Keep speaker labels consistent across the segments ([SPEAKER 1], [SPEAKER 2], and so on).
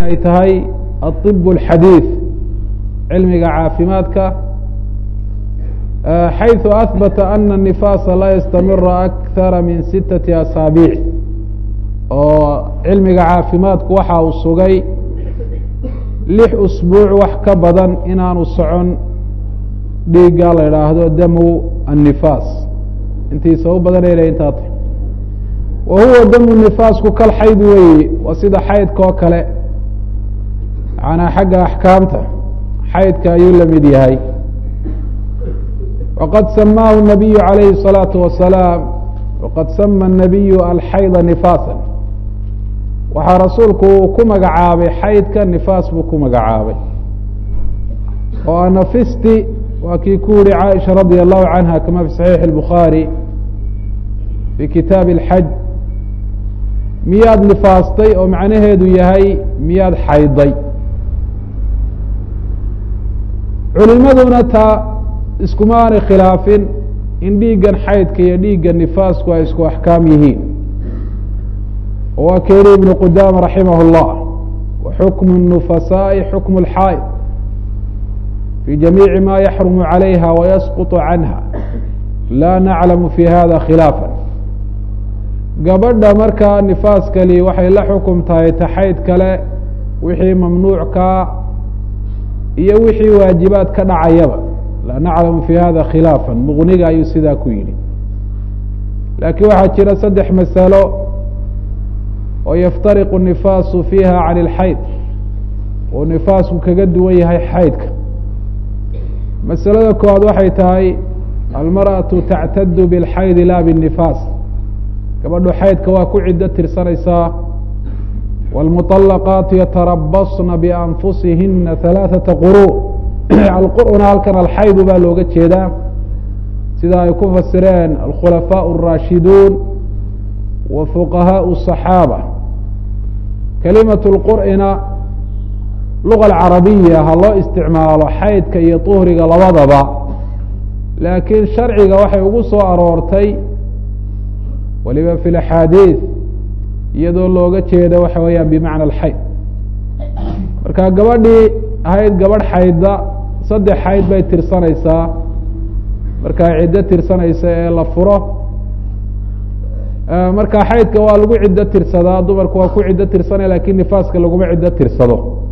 [SPEAKER 1] ay tahay aطib اlxadiiث cilmiga caafimaadka xayثu ahbata ana الnifaasa laa yastamira akara min sitaةi asaabiic oo cilmiga caafimaadku waxa uu sugay lix usbuuc wax ka badan inaanu socon dhiigga la idhaahdo damu annifaas intiisa u badanayna intaa tahy wa huwa damu nifaasku kal xayd weyi waa sida xaydka oo kale manaa xagga axkaamta xaydka ayuu la mid yahay waqad samaahu nabiyu calayhi الsalaatu wasalaam waqad sama الnabiyu alxayda nifaasa waxaa rasuulku uu ku magacaabay xaydka nifaas buu ku magacaabay oo anafisti waa kii ku yihi caaisha radia allahu canha kama fi saxiixi اlbukhaari fi kitaabi اlxaj miyaad nifaastay oo macnaheedu yahay miyaad xayday culimaduna taa iskuma aanay khilaafin in dhiiggan xaydka iyo dhiigga nifaasku ay isku axkaam yihiin waa keeni ibnu qudaama raximah اllah wa xukmu الnufasaaءi xukmu اlxaa'id fi jamiici ma yaxrumu calayha wayasquط canha laa naclamu fi hada khilaafa gabadha markaa nifaaskali waxay la xukum tahay taxayd kale wixii mamnuuckaa iyo wixii waajibaad ka dhacayaba laa naclamu fi hada khilaafa muqniga ayuu sidaa ku yidhi laakiin waxaa jira saddex masalo oo yaftariqu الnifaasu fiiha can اlxayd uu nifaasku kaga duwan yahay xaydka masalada koowaad waxay tahay almarأaةu tactadu bاlxaydi la bالnifaas gabadhu xaydka waa ku ciddo tirsanaysaa wاlmuطalaqaatu yatarabasna bianfusihina ثalaaثaةa quruu alqur'una halkan alxaydu baa looga jeedaa sida ay ku fasireen alkhulafaaء الraashiduun wa fuqahaaء الصaxaabة kalimaة اlqur'ina luga alcarabiya ha loo isticmaalo xaydka iyo طuhriga labadaba laakiin sharciga waxay ugu soo aroortay waliba fi اlaxaadiiث iyadoo looga jeedo waxa weeyaan bimacna alxayd marka gabadhii ahayd gabadh xaydda saddex xayd bay tirsanaysaa markaa ciddo tirsanaysa ee la furo marka xaydka waa lagu ciddo tirsadaa dumarku waa ku ciddo tirsanaya lakin nifaaska laguma ciddo tirsado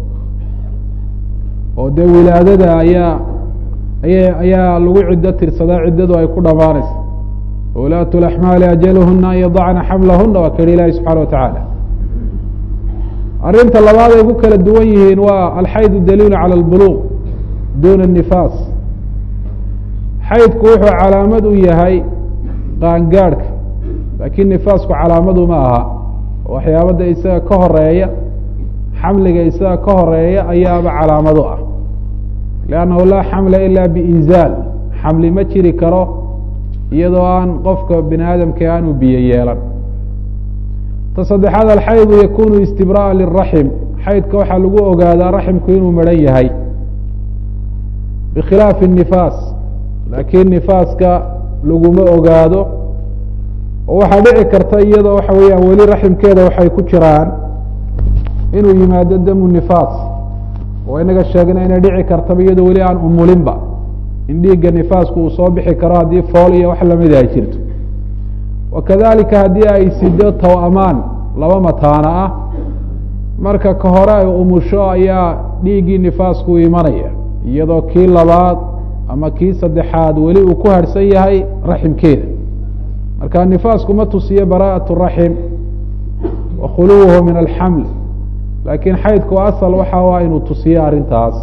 [SPEAKER 1] oo dee wilaadada ayaa aya ayaa lagu ciddo tirsadaa ciddadu ay ku dhamaanaysa wulaatu laxmaali ajaluhuna an yadacna xamlahuna waa kahi ilahi subxana wa tacaala arrinta labaad ay ku kala duwan yihiin waa alxaydu daliilu cala albuluq duna الnifaas xaydku wuxuu calaamad u yahay qaangaadhka laakiin nifaasku calaamadu ma aha waxyaabada isaga ka horeeya xamliga isaga ka horeeya ayaaba calaamado ah liannahu laa xamla ila biinzaal xamli ma jiri karo iyadoo aan qofka bini aadamka aanu biyo yeelan ta saddexaad alxaydu yakunu istibra'a liraxim xaydka waxaa lagu ogaadaa raximku inuu maran yahay bikhilaafi الnifaas laakiin nifaaska laguma ogaado oo waxaa dhici karta iyadoo waxa weeyaan weli raximkeeda waxay ku jiraan inuu yimaado damu nifaas oo inaga sheegna inay dhici kartaba iyadoo weli aan umulinba in dhiigga nifaasku uu soo bixi karo haddii fool iyo wax lamida ay jirto wakadalika haddii ay sido tow-amaan laba mataana ah marka ka hore ay umusho ayaa dhiiggii nifaasku imanaya iyadoo kii labaad ama kii saddexaad weli uu ku harhsan yahay raximkeeda marka nifaasku ma tusiyo bara'aة الraxim wa khuluwuhu min alxaml laakiin xaydku asal waxa a inuu tusiyo arrintaas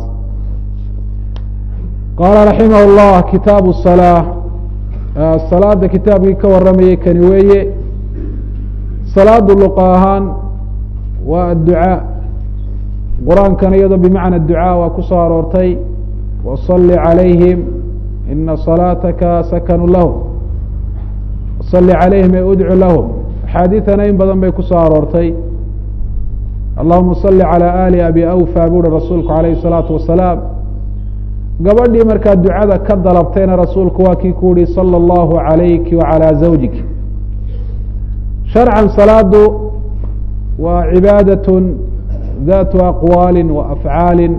[SPEAKER 1] qaala raximah اllah kitaabu الsalaa salaada kitaabkii ka waramayay kani weeye salaadu luqa ahaan waa adducaa qur-aankana iyadoo bimacna ducaa waa ku soo aroortay waصali calayhim ina salaataka sakanu lahum waصali calayhim ee udcu lahum axaadiidana in badan bay ku soo aroortay allahuma صali calى ali abi awfa buuhi rasuulku alayhi الsalaatu wasalaam gabadhii markaa ducada ka dalabtayna rasuulku waa kii ku yihi salى اllahu عalayki wacalى zawjik sharcan salaadu waa cibaadaة ذات أقوال وأفعاal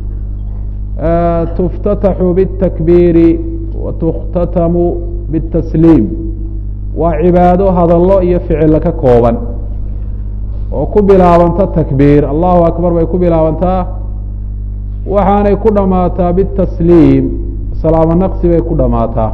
[SPEAKER 1] تftتح bالتكبيr وتkتتم bالتسليم waa cibaado hadalo iyo ficilo ka kooban oo ku bilaabanta تكبيr allahu أكبر bay ku bilaabantaa waxaanay ku dhamaataa bالتسليim salaamo naqsi bay ku dhamaataa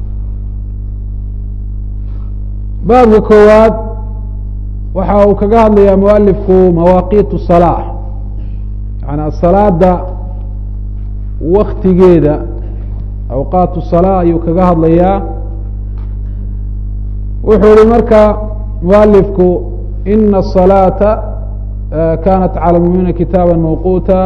[SPEAKER 1] baabka koowaad waxa uu kaga hadlayaa mualifku mawaaqiit الصلاة yanaa salaada waktigeeda awqaat الصلاة ayuu kaga hadlayaa wuxuu yihi marka mualifku ina الصلاaةa kanat calى اlmuminiina kitaaba mawquuta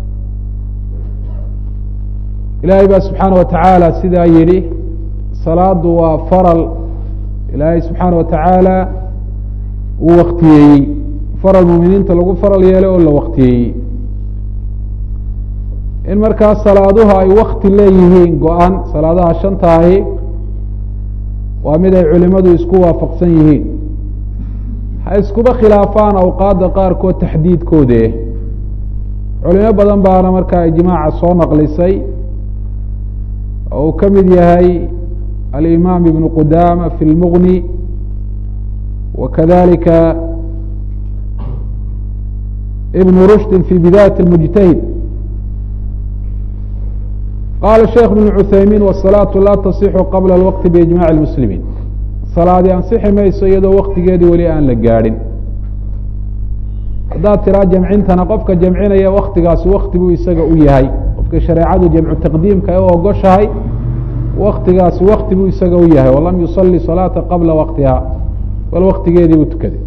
[SPEAKER 1] ilaahay baa subxaana watacaala sidaa yihi salaadu waa faral ilaahay subxaana watacaala uu waktiyeeyey faral muminiinta lagu faral yeelay oo la waktiyeeyey in markaas salaaduhu ay wakti leeyihiin go-an salaadaha shantaahi waa mid ay culimadu isku waafaqsan yihiin ha iskuba khilaafaan awqaadda qaarkood taxdiidkoode culimo badan baana markaa ijmaaca soo naqlisay oo uu ka mid yahay alimaam ibnu qudama fi lmuغni wakadalika ibnu rushdi fi bidayat اlmujtahid qala sheekh bn cuthaymin wالsalaaةu laa tasixu qabla اlwaqti biijmac اlmuslimiin salaadi ansixi mayso iyadoo waktigeedii weli aan la gaadhin haddaad tiraa jamcintana qofka jamcinaya waktigaasi wakti buu isaga u yahay qofka shareecadu jamcu taqdiimka ee u ogoshahay waktigaasi wakti buu isaga u yahay walam yusali salaata qabla waqtiha bal waktigeedii buu tukaday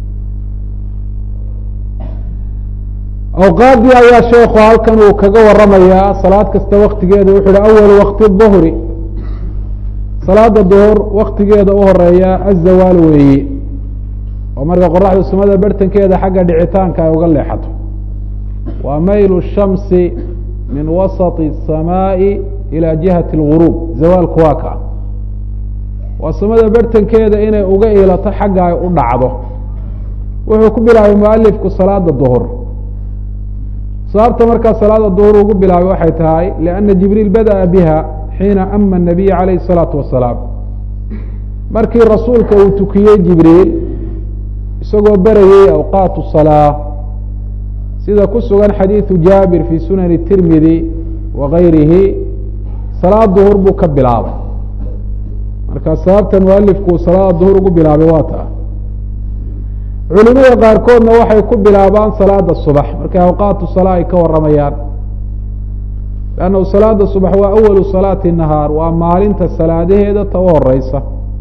[SPEAKER 1] awqaaddii ayaa sheekhu halkan uu kaga waramayaa salaad kasta waktigeeda wuxu uhi awalu waqti duhri salaada duhur waktigeeda u horeeya azawaal weeye oo marka qoraxdu sumada bertankeeda xagga dhicitaanka ay uga leexato waa maylu shamsi min wasaطi الsamaaءi ilى jihati اlguruub zawaalku waa kaa waa samada bertankeeda inay uga ilato xagga ay u dhacdo wuxuu ku bilaabay mualifku salaada duhur sababta markaa salaada duhur ugu bilaabay waxay tahay lianna jibriil badaأa biha xiina ama الnabiy alayh الsalaatu wasalaam markii rasuulka uu tukiyey jibriil isagoo berayey awqaat الsalaa sida ku sugan xadiiثu jaabir fi sunani tirmidi wagayrihi salaad duhur buu ka bilaabay marka sababta mualifku salaada duhur ugu bilaabay waa taa culimada qaarkoodna waxay ku bilaabaan salaada subax markay awqaatu salaa ay ka waramayaan lannahu salaada subax waa awalu salaati nahaar waa maalinta salaadaheeda ta u horeysa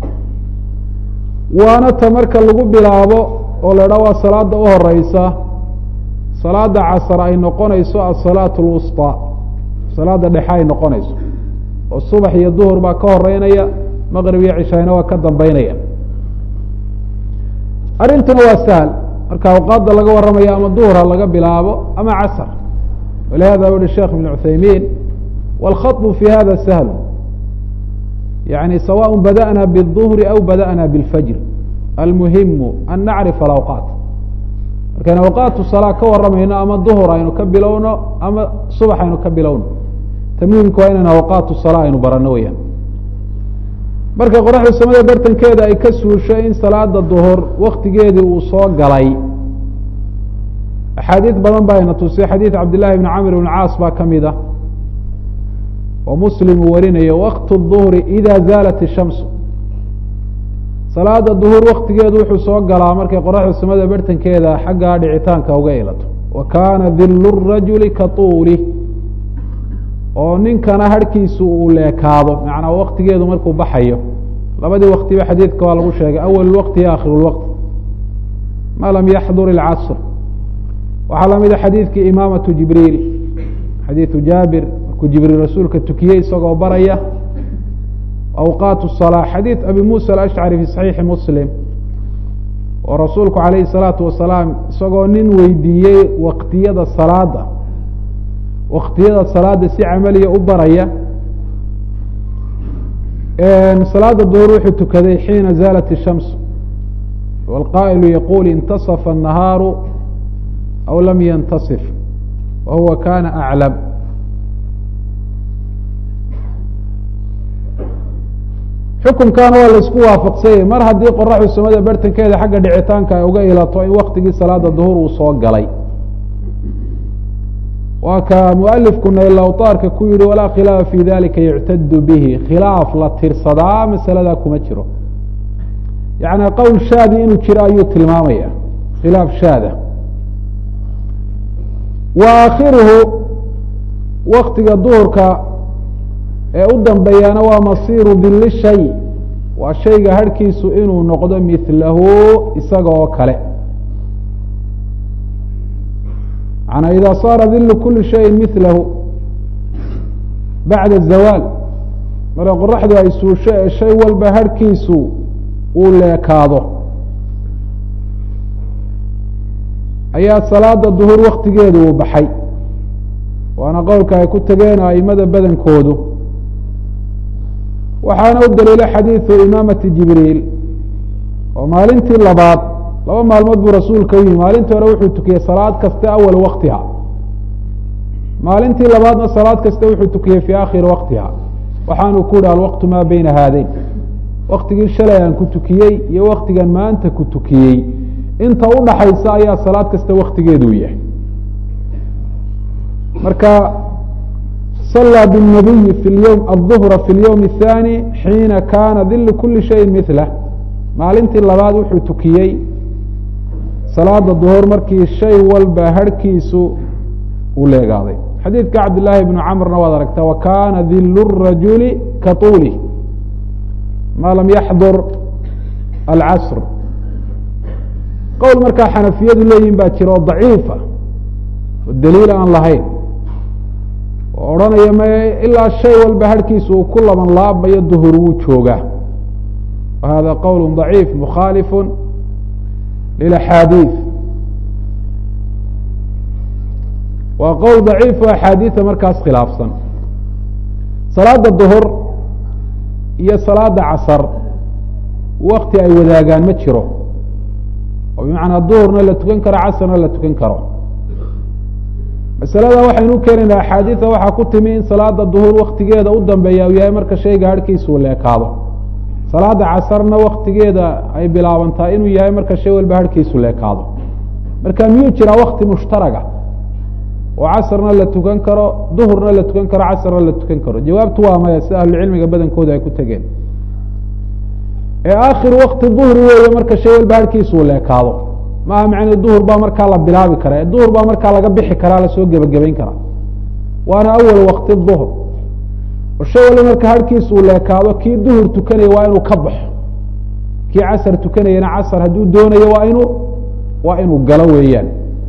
[SPEAKER 1] waana ta marka lagu bilaabo oo la dhaa waa salaada u horeysa salaada casar ay noqonayso asalaat lwusطى salaada dhexe ay noqonayso oo subax iyo duhur baa ka horeynaya maqrib iyo cishayna waa ka dambeynaya arrintuna waa sahl marka awqaadda laga waramayo ama duhura laga bilaabo ama casr walihada uhi sheekh ibn cuthaymin wاlkhaطb fi hada sahl yani sawaء badأna bالظuhri aw badأna bاlfajr almuhimu an nacrif alawqaat markayn awqaatu salaa ka waramayno ama duhur aynu ka bilowno ama subax aynu ka bilowno ta muhimka waa inaynu awqaatu salaa aynu barano weyaan marka qoraxda samada bartankeeda ay ka suusho in salaada duhur waktigeedii uu soo galay axaadiid badan baa ayna tusay xadiid cabdillahi bni camr ibn caas baa ka mid ah oo muslim uu warinayo waqt الظuhri ida zaalat الshamsu salaada duhur waktigeedu wuxuu soo galaa markay qoraxda samada bartankeeda xaggaa dhicitaanka uga ilato wa kaana dilu الrajuli ka tuuli oo ninkana harhkiisu uu leekaado macnaa waktigeedu markuu baxayo labadii waktiba xadiidka waa lagu sheegay awal waqti iyo akhir lwaqti ma lam yaxdur اlcasr waxaa lamida xadiidkii imaamatu jibriil xadiidu jaabir markuu jibriil rasuulka tukiyey isagoo baraya awqaat الصalaa xadiid abi musa alashcari fi saxiixi muslim oo rasuulku calayhi الsalaatu wasalaam isagoo nin weydiiyey waktiyada salaada waktiyada salaada si camaliya u baraya salaada duhur wuxuu tukaday xiina zaalat الshams wاlqaa'ilu yaquul intaصfa الnahaaru aw lam yantasif wa huwa kana aclam xukunkaana waa laisku waafaqsanyay mar haddii qoraxdu samada bartankeeda xagga dhicitaanka ay uga ilato in waktigii salaada duhur uu soo galay waa ka mualifku naylawtaarka ku yihi walaa khilaafa fi dalika yuctadu bihi khilaaf la tirsadaa masaladaa kuma jiro yaعni qowl shaadi inuu jiro ayuu tilmaamaya khilaaf shaada wa aakhiruhu waktiga duhurka ee u dambeeyana waa masiiru dili shay waa shayga harhkiisu inuu noqdo milahu isaga oo kale manaa ida saara dilu kuli shayin milahu bacda zawaal marka qoraxdu ay suusho ee shay walba harhkiisu uu leekaado ayaa salaada duhur waktigeedu uu baxay waana qowlka ay ku tageen aimada badankoodu waxaana u daliila xadiidu imaamati jibriil oo maalintii labaad laba maalmood buu rasuulka u yimi maalintii hore wuxuu tukiyey salaad kaste awal waktiha maalintii labaadna salaad kaste wuxuu tukiyey fii akhiri waktiha waxaanu ku yihi alwaqtu maa beyna haadayn waktigii shalay aan ku tukiyey iyo waktigan maanta ku tukiyey inta udhaxaysa ayaa salaad kasta waktigeeduu yahay marka صلى بالنبي في اليوم الظهر في اليوم الثاني حيiنa kاna ذil kuli شhayءi مثله maalintii labaad wuxuu tukiyey salaada ظهور markii shay walba harhkiisu uu leegaaday xadiidka cabd للahi بن cمrna waad aragta وkana dil الرajuل kaطuulه ma lam yaxdur الcasr qowl markaa xanafiyadu leeyihin baa jira oo ضaciifa oo daliil aan lahayn oo odhanaya m ilaa shay walba harhkiisa uu ku laban laabmayo duhur wuu joogaa wa hada qowl ضaciif mukhaalifu lilaxaadiiث waa qowl daciif o axaadiida markaas khilaafsan salaada duhur iyo salaada casar wakti ay wadaagaan ma jiro oo bimacnaa duhurna la tukan karo casarna la tukan karo masalada waxaynu u keenaynaa axaadiida waxaa ku timi in salaada duhur waktigeeda u dambeeya uu yahay marka shayga harhkiisuu leekaado salaada casarna waktigeeda ay bilaabantaa inuu yahay marka shay walba harhkiisu leekaado marka miyuu jiraa wakti mushtaraga oo casarna la tukan karo duhurna la tukan karo casarna la tukan karo jawaabtu waa maya sida ahlucilmiga badankooda ay ku tegeen ee aakhir wakti duhri weeye marka shay walba harhkiisuu leekaado maaha macne duhur baa markaa la bilaabi karaa duhur baa markaa laga bixi karaa lasoo gebagabayn karaa waana awal wakti duhr oo shay walba marka harhkiisa uu leekaado kii duhur tukanaya waa inuu ka baxo kii casar tukanayana casar hadduu doonayo waa inuu waa inuu galo weeyaan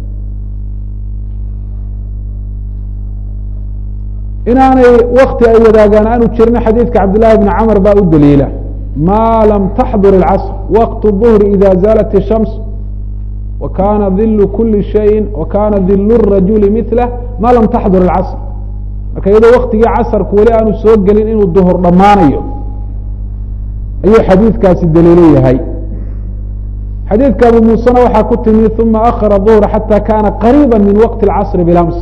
[SPEAKER 1] inaanay wakti ay wadaagaan aanu jirin xadiidka cabdillahi bni camr baa u daliila ma lam taxdur اlcasr waqt الظhri ida zaalat الshams وkana dil kuli شhayi وkana dil الrajuli miثlah ma lam taxdur اlcasr marka iyadoo waktigii casarku weli aanu soo gelin inuu duhur dhammaanayo ayuu xadiidkaasi daliilo yahay xadiidka abu muusena waxaa ku timi uma akhara ظuhra xatى kana qariiba min waqti اlcasri bilams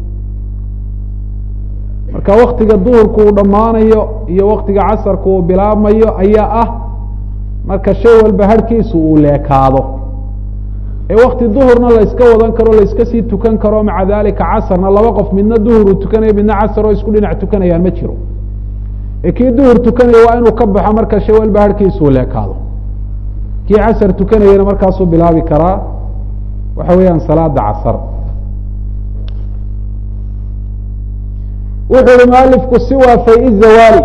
[SPEAKER 1] marka waktiga duhurku uu dhammaanayo iyo waktiga casarku uu bilaabmayo ayaa ah marka shay walba harhkiisu uu leekaado ee wakti duhurna la yska wadan karo la yska sii tukan karo maca dalika casarna laba qof midna duhur uu tukanayo midna casar oo isku dhinac tukanayaan ma jiro ee kii duhur tukanaya waa inuu ka baxo marka shay walba harhkiisu uu leekaado kii casar tukanayana markaasuu bilaabi karaa waxa weeyaan salaada casar wuxuu yihi mualifku siwa fay zawaali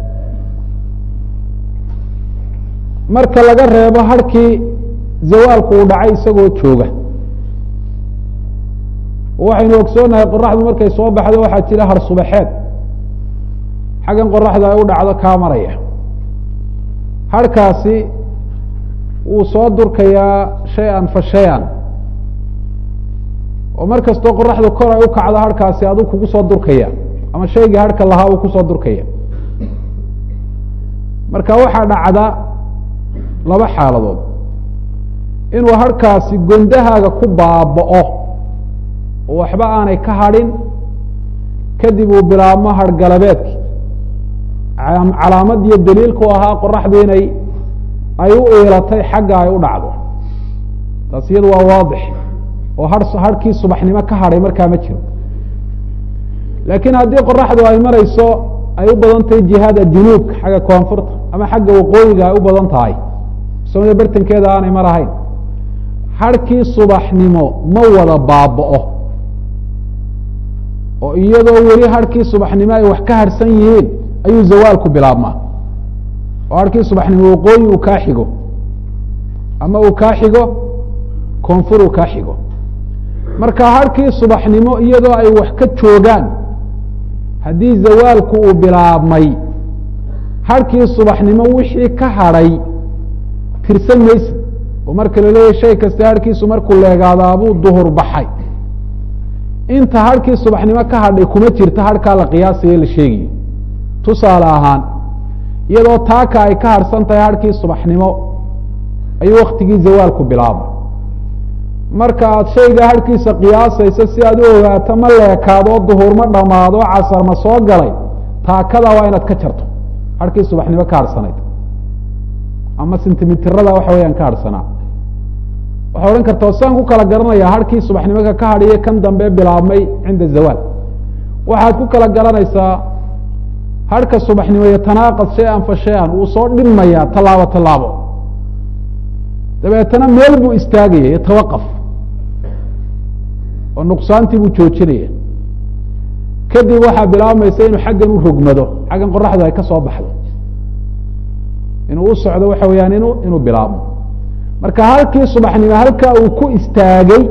[SPEAKER 1] marka laga reebo harkii zawaalku uu dhacay isagoo jooga waxaynu ogsoonahay qoraxdu markay soo baxdo waxaa jira har subaxeed xaggan qoraxda ay u dhacdo kaa maraya harkaasi wuu soo durkayaa shay-an fa shay-an oo mar kastoo qoraxdu kor ay u kacdo harkaasi aduu kugu soo durkaya ama shaygii harhka lahaa uu kusoo durkaya marka waxaa dhacda laba xaaladood inuu harkaasi gondahaaga ku baaba'o oo waxba aanay ka hadhin kadib uu bilaabmo hargalabeedki calaamad iyo daliilku ahaa qoraxdu inay ay u iilatay xagga ay u dhacdo taas iyadu waa waadix oo har harkii subaxnimo ka hadhay markaa ma jiro laakiin haddii qoraxdu ay marayso ay u badan tahay jihada junuubka xagga koonfurta ama xagga waqooyiga ay u badan tahay soomada bartankeeda aanay mar ahayn harkii subaxnimo ma wada baaba'o oo iyadoo weli harkii subaxnimo ay wax ka harhsan yihiin ayuu zawaalku bilaabmaa oo harkii subaxnimo waqooyi uu kaa xigo ama uu kaa xigo koonfur uu kaa xigo marka harkii subaxnimo iyadoo ay wax ka joogaan haddii zawaalku uu bilaabmay harkii subaxnimo wixii ka hadhay tirsan maysa oo marka la leeyahy shay kasta harkiisu markuu leegaadaabuu duhur baxay inta harkii subaxnimo ka hadhay kuma jirta harkaa la qiyaasayo la sheegayo tusaale ahaan iyadoo taaka ay ka harhsan tahay harkii subaxnimo ayuu waktigii zawaalku bilaabay marka aad shayga harkiisa qiyaasayso si aad u ogaato ma leekaado duhur ma dhamaado casar ma soo galay taakada waa inaad ka jarto harkii subaxnimo ka harhsanayd ama sentimitirada waxa weyaan ka harhsanaa waxaa odhan karta saan ku kala garanaya harkii subaxnimoka ka hadhiye kan dambe bilaabmay cinda zawaal waxaad ku kala garanaysaa harka subaxnimo yatanaaqad shay-an fa shay-an wuu soo dhinmayaa tallaabo tallaabo dabeetana meel buu istaagaya yatawaqaf oo nuqsaantii buu joojinaya kadib waxaa bilaabmaysa inuu xaggan u rogmado xaggan qoraxdu ay ka soo baxdo inuu u socdo waxa weeyaan inu inuu bilaabmo marka halkii subaxnimo halkaa uu ku istaagay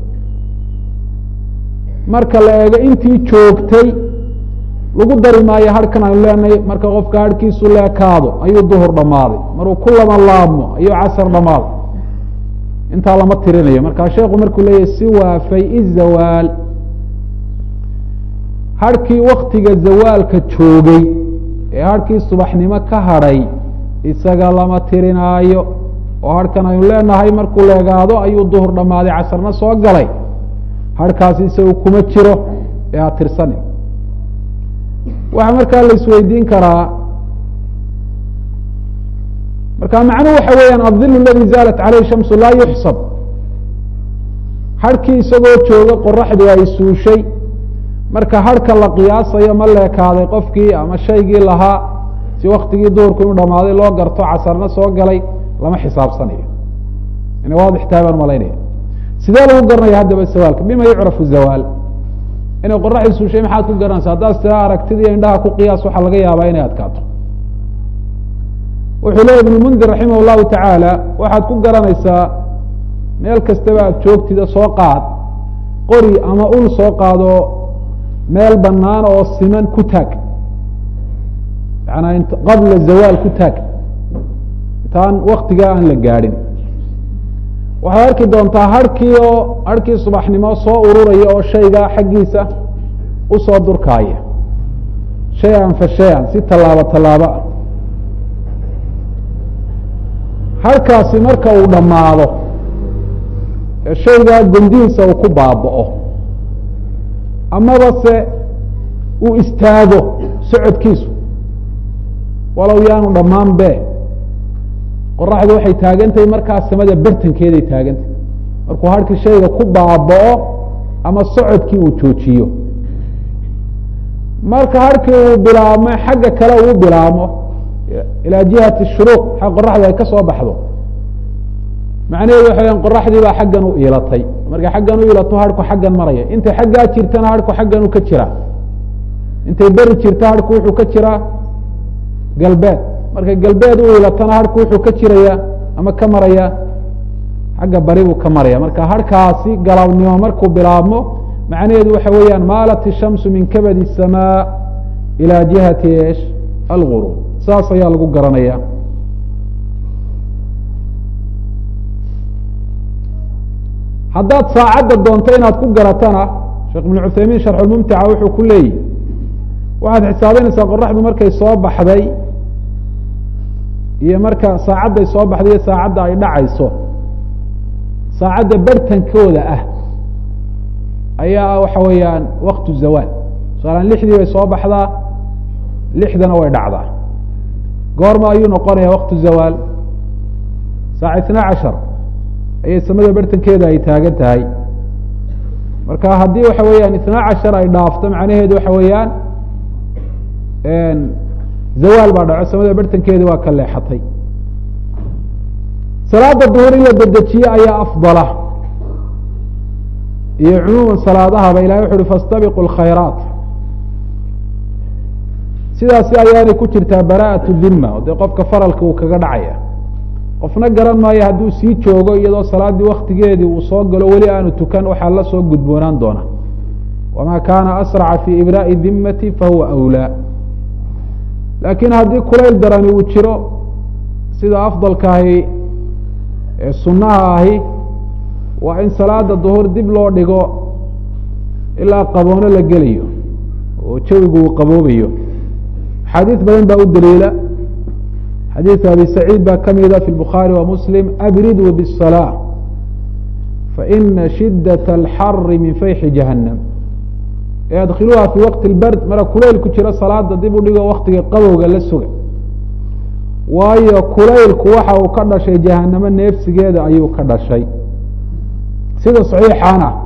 [SPEAKER 1] marka la eego intii joogtay lagu dari maayo harkan aynu leenahay marka qofka harhkiisu leekaado ayuu duhur dhammaaday maruu ku lama laabmo ayuu casar dhammaaday intaa lama tirinayo marka sheekhu markuu leeyahy si waafay izawaal harkii waktiga zawaalka joogay ee harkii subaxnimo ka hadhay isaga lama tirinaayo oo harkan aynu leenahay markuu leegaado ayuu duhur dhammaaday casarna soo galay harkaasi isagu kuma jiro ee ha tirsanin waxaa markaa la isweydiin karaa marka macnuhu waxa weeyaan adil aladi zaalat caleyh shamsu laa yuxsab harkii isagoo jooga qoraxdu ay suushay marka harka la qiyaasayo ma leekaaday qofkii ama shaygii lahaa si waktigii duhurku inuu dhamaaday loo garto casarna soo galay lama xisaabsanayo ina waadix tahay baan malaynaya sidee lagu garanaya haddaba sawaalka bima yucrafu zawaal inay qoraxdii suushay maxaad ku garanaysa haddaad sidaa aragtidii indhaha ku qiyaas waxaa laga yaabaa inay adkaato wuxuu leeya ibnu mundir raximah llahu tacaala waxaad ku garanaysaa meel kastaba aad joogtida soo qaad qori ama ul soo qaado meel banaan oo siman ku taag yaana qabla zawaal ku taag intaan waktigaa aan la gaadhin waxaad arki doontaa harkii oo harkii subaxnimo soo ururaya oo shayga xaggiisa usoo durkaaya shay-an fa shay-an si tallaabo tallaabo ah harkaasi marka uu dhammaado ee shaygaa gondihiisa uu ku baaba'o amaba se uu istaago socodkiisu walow yaanu dhammaan be qoraxdu waxay taagantahay markaa samada bartankeeday taagantahay markuu harkii shayga ku baaba'o ama socodkii uu joojiyo marka harkii uu bilaabmo xagga kale uu bilaabmo ilaa jihati shuruuq xag qoraxdu ay ka soo baxdo macnaheedu waxa weyaan qoraxdii baa xaggan u iilatay markay xaggan u iilato harku xaggan maraya intay xaggaa jirtana harku xaggan u ka jiraa intay beri jirta harku wuxuu ka jiraa galbeed markay galbeed u iilatana harku wuxuu ka jiraya ama ka maraya xagga bari buu ka maraya marka harkaasi galabnimo markuu bilaabmo macnaheedu waxa weeyaan maalat ishamsu min kabadi الsamaa ilى jihati esh alguruub saas ayaa lagu garanaya haddaad saacadda doonto inaad ku garatana sheekh ibn cuthaymiin sharxulmumtica wuxuu ku leeyihi waxaad xisaabinaysaa qoraxdu markay soo baxday iyo marka saacadday soo baxday iyo saacadda ay dhacayso saacadda bartankooda ah ayaa waxa weeyaan waktu zawaal tusaalean lixdii bay soo baxdaa lixdana way dhacdaa goorma ayuu noqonaya waktu zawaal saaca itnaa cashar ayay samada bartankeeda ay taagan tahay marka haddii waxa weeyaan itnaa cashar ay dhaafto macnaheedu waxa weeyaan zawaal baa dhaco samada bartankeedi waa ka leexatay salaada duhur in la dedejiye ayaa afdala iyo cumuuman salaadahaba ilahay wuxu uhi fastabiqu lkhayraat sidaasi ayaanay ku jirtaa bara'atu dhima oo dee qofka faralka uu kaga dhacaya qofna garan maayo hadduu sii joogo iyadoo salaaddii waktigeedii uu soo galo weli aanu tukan waxaa la soo gudboonaan doona wamaa kaana asraca fii ibraa'i dhimati fahuwa awlaa laakiin haddii kulayl darani uu jiro sida afdalkaahi ee sunnaha ahi waa in salaada duhur dib loo dhigo ilaa qaboono la gelayo oo jawigu uu qaboobayo axaadiis badan baa u daliila xadiiث abi saciid baa ka mida fi bukhaari wa muslim abriduu bالصalاة faina shidaة اlxari min fayxi jahanam e adkiluuha fi waqti اlbard mara kulayl ku jiro salaada dib u dhigo waktiga qabowga la suga waayo kulaylku waxa uu ka dhashay jahanamo neefsigeeda ayuu ka dhashay sida صaxiixaan ah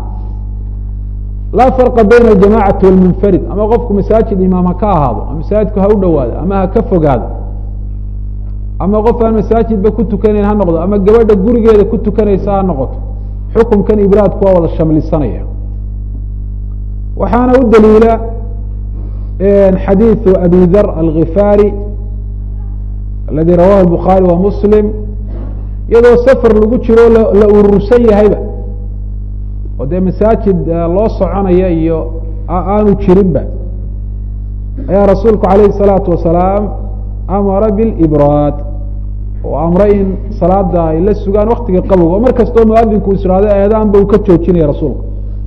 [SPEAKER 1] laa farqa bayna aljamacati wاlmunfarid ama qofku masaajid imaam ha ka ahaado ama masaajidku ha u dhowaado ama ha ka fogaado ama qof aan masaajidba ku tukanayn ha noqdo ama gabadha gurigeeda ku tukanaysa ha noqoto xukunkan ibraadku waa wada shamlisanaya waxaana u daliila xadiiثu abi dar algifaari aladi rawahu الbukhaari wa muslim iyadoo safar lagu jiro la urursan yahayba oo dee masaajid loo soconaya iyo aanu jirinba ayaa rasuulku alayh الsalaatu wasalaam amara bilibraad oo amray in salaada ay la sugaan waktiga qabowga oo mar kastoo muadinku israado eedaanba uu ka joojinaya rasuulku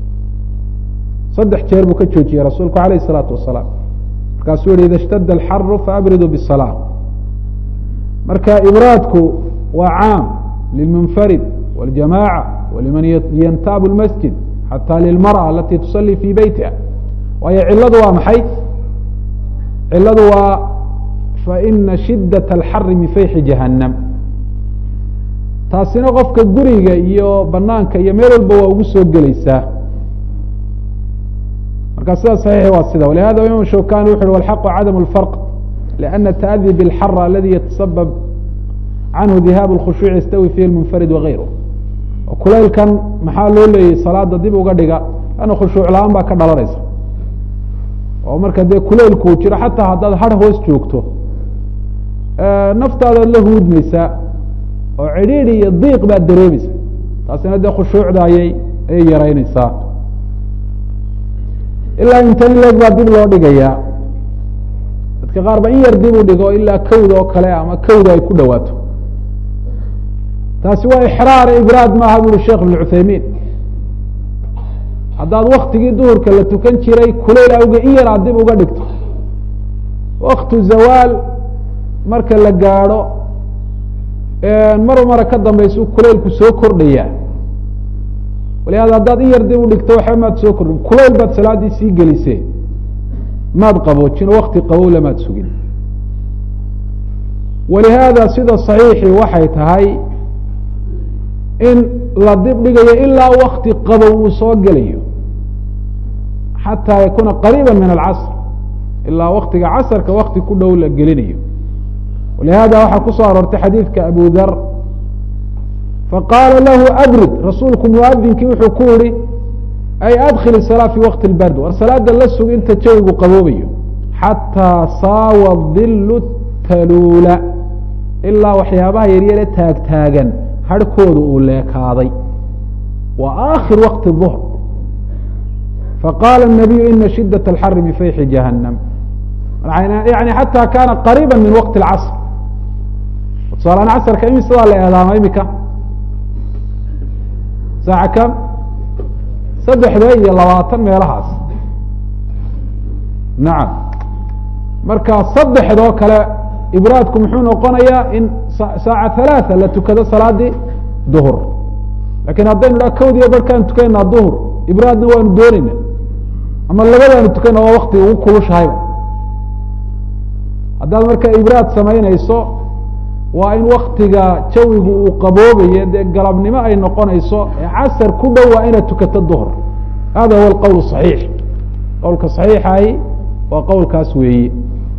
[SPEAKER 1] saddex jeer buu ka joojiyey rasuulku alayh الsalaatu wasalaam markaasuu yihi ida اshtada alxaru faabriduu bالsalaa marka ibraadku waa caam lilmunfarid wاljamaca waliman yantaabu اlmasjid xataa lilmarأة alati tusalii fi beytiha waayo ciladu waa maxay ciladu waa faina shidaة اlxari min fayxi jahanam taasina qofka guriga iyo banaanka iyo meel walba waa ugu soo geleysaa marka sida صaxiixi waa sida walihada imam shawkani wuxu uhi walxaqu cadam اlfarq لأna التأdي bاlxar aladi yatasabab canhu dihaabu اlkhushuuc yastawi fihi اlmunfarid wagayru kulaylkan maxaa loo leeyay salaada dib uga dhiga ana khushuuc la-aan baa ka dhalanaysa oo marka dee kulaylkuu jiro xataa haddaad har hoos joogto naftaadaad la huudmaysaa oo cidhiidhi iyo diiq baad dareemaysa taasina dee khushuucda ayay ayay yaraynaysaa ilaa inta in leeg baa dib loo dhigayaa dadka qaar ba in yar dib u dhigo ilaa kawda oo kale ama kawda ay ku dhawaato taasi waa ixraar ibraad maaha bu uri sheekh ibn cuthaymiin haddaad waktigii duhurka la tukan jiray kulayl awge in yar aad dib uga dhigto waktu zawaal marka la gaadho mar mara ka dambaysu kulaylku soo kordhayaa walihada haddaad in yar dib u dhigto waxba maad soo kordhin kulayl baad salaaddii sii gelisee maad qaboojin oo wakti qabow lamaad sugin walihaada sida saxiixii waxay tahay in la dib dhigayo ilaa wakti qabow uu soo gelayo xataa yakuuna qariiba min alcasr ilaa waktiga casrka wakti ku dhow la gelinayo walihada waxaa ku soo aroortay xadiidka abu dar faqaala lahu abrid rasuulku muadinkii wuxuu ku yihi ay adkil salaa fi waqti lbard war salaada la sug inta jawigu qaboobayo xataa saawa dilu taluula ilaa waxyaabaha yaryare taagtaagan harhkooda uu leekaaday wa aakhir waqti ظhr faqaala الnabiyu ina shidaة اlxari min fayxi jahanam yani xataa kaana qariiba min waqti اlcasr tusaalaan casrka imisadaa la eedaama imika saaca kam saddexda iyo labaatan meelahaas nacam marka saddexdoo kale ibraadku muxuu noqonayaa in saaca halaata la tukado salaadii duhur lakin haddaynu dha kawdiyo barhkaan tukanayna duhur ibraadna waanu doonayna ama labadaanu tukana waa waktiga ugu kulushahayba haddaad marka ibraad samaynayso waa in waktiga jawigu uu qaboobayo dee galabnimo ay noqonayso ee casar ku dhow waa inaad tukato duhr hada huwa alqowl صaxiix qowlka صaxiixahi waa qowlkaas weeye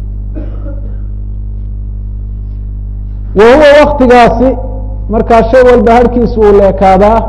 [SPEAKER 1] wa huwa waktigaasi markaa shay walba harhkiisa uu leekaadaa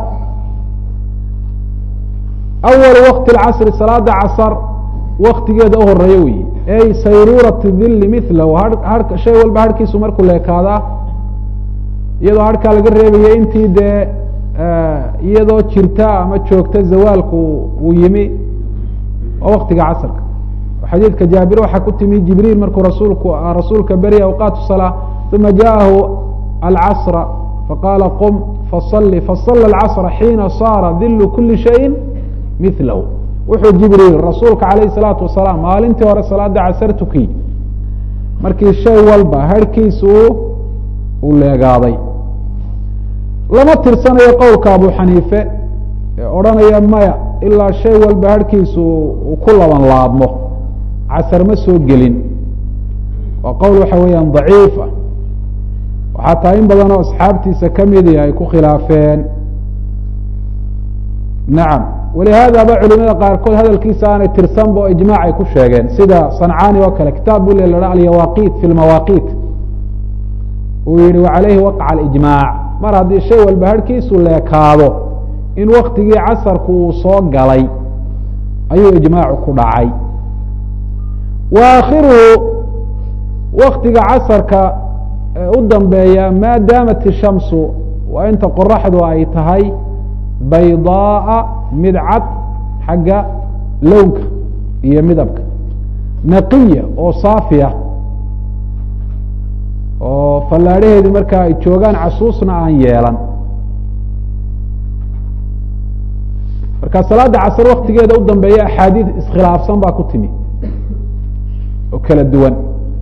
[SPEAKER 1] awalu waqti اcasri salaada casar waktigeeda u horeeyo wey ey sayruurati dili milahu ha shay walba harhkiisu markuu leekaadaa iyadoo harhkaa laga reebaya intii dee iyadoo jirta ama joogta zawaalku uu yimi waa waktiga casrka xadiidka jaabir waxaa ku timi jibriil markuu rasuulku rasuulka beri awqaat salaa uma jaahu alcasra faqaala qum fasali fasala alcasra xiina saara dilu kuli shayin milahu wuxuu jibriil rasuulka alayh salaatu wasalaam maalintii hore salaada casar tukiy markii shay walba harhkiisu uu leegaaday lama tirsanayo qowlka abu xaniife ee odhanaya maya ilaa shay walba harhkiisu uu ku laban laabmo casar ma soo gelin waa qowl waxa weeyaan daciif ah waxaa taa in badan oo asxaabtiisa kamidi ay ku khilaafeen nacam walihaadaba culimada qaarkood hadalkiisa aanay tirsanba oo ijmac ay ku sheegeen sida sancaani oo kale kitaab bu le la alyawaqit fi lmawaqit uu yihi wacalayhi waqca alijmaac mar haddii shay walba harhkiisu leekaado in waktigii casarku uu soo galay ayuu ijmaacu ku dhacay wa aakhiruhu waktiga casarka u dambeeya maa daamat ishamsu waa inta qoraxdu ay tahay baydaaa mid cad xagga lownka iyo midabka naqiya oo saafiya oo fallaadhaheedii markaa ay joogaan casuusna aan yeelan marka salaada casr waktigeeda u dambeeya axaadiid iskhilaafsan baa ku timi oo kala duwan